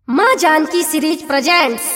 माँ Janaki series presents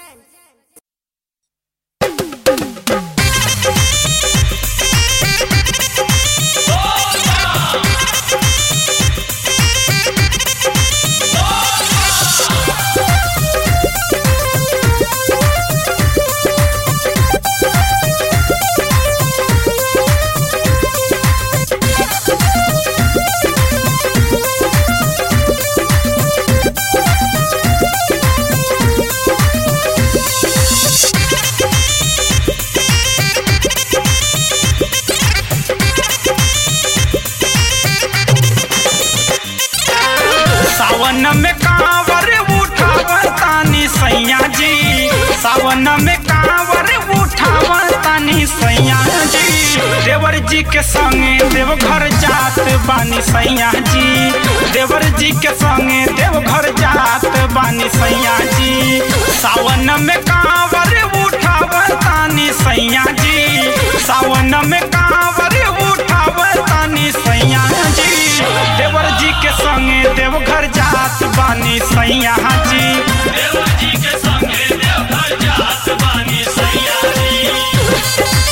सावन में कांवर उठावन तानी सैया जी सावन में कांवर उठावन तानी सैया जी देवर जी के संगे देवघर जात बानी सैया जी देवर जी के संगे देवघर जात बानी सैया जी सावन में कांवर उठावन तानी सैया जी सावन में कांवर उठावन तानी सैया जी देवर जी के संगे देवघर जात बानी सैया जी देवर जी के संगे देवघर जात बानी सैया जी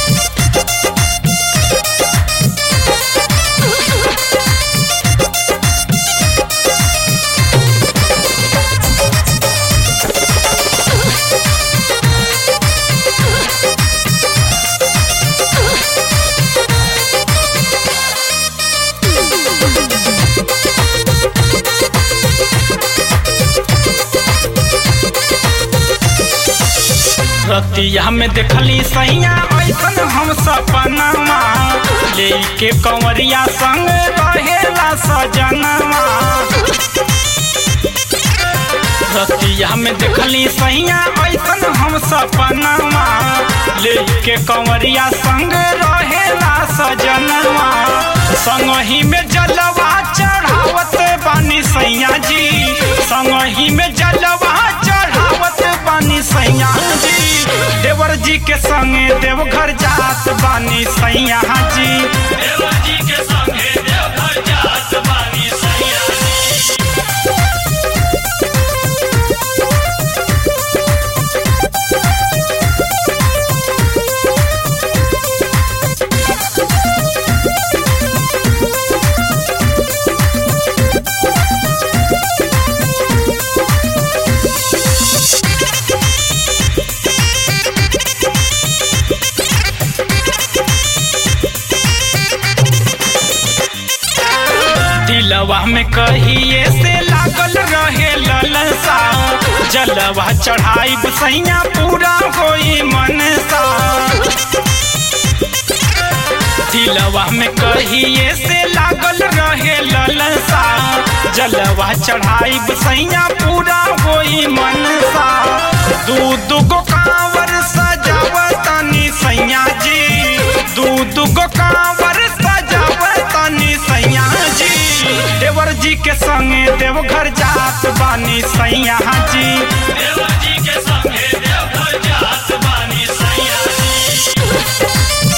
रतिया में देखली सैया ऐसन हम सपनमा लेके कंवरिया संग रहेला सजनवा रतिया में देखली सैया ऐसन हम सपनमा लेके कंवरिया संग रहेला सजनवा संगही में जलवा चढ़ावत बानी सैया जी संगही में जलवा चढ़ावत बानी सैया जी देवर जी के संगे देवघर जात बानी सैया जी देवर जी के संगे देवघर जात बानी सैया जी दिलवा में कहिए से लागल रहे ललसा जलवा चढ़ाई सैया पूरा होई मनसा दिलवा में कहिए से लागल रहे ललसा जलवा चढ़ाई सैया पूरा होई मनसा दू दुगो कांवर सजावतानी सैया जी दू दुगो कांवर सजावतानी सैया जी देवर जी के संगे देवघर जात बानी सैया जी देवर जी के संगे देवघर जात बानी सैया जी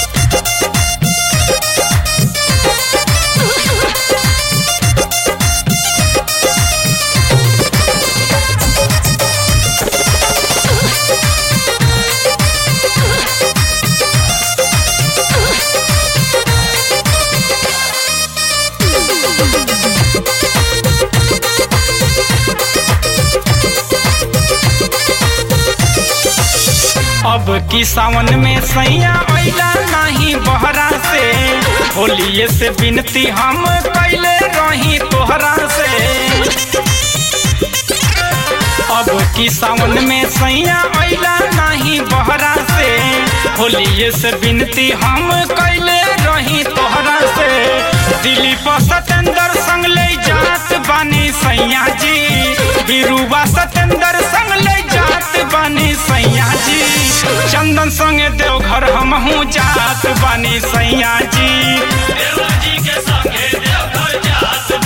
अब की सावन में सैया अइला नहीं बहरा से होलिए से विनती हम कैले रही तोहरा से अब की सावन में सैया अइला नहीं बहरा से होलिए से विनती हम कैले रही तोहरा से दिलीप सतेंद्र संग ले जात बानी सैया जी बिरुवा सतेंद्र संग ले जात बानी सैया जी चंदन संगे देवघर हमहू जात बानी सैया जी देवर जी के संगे देवघर जात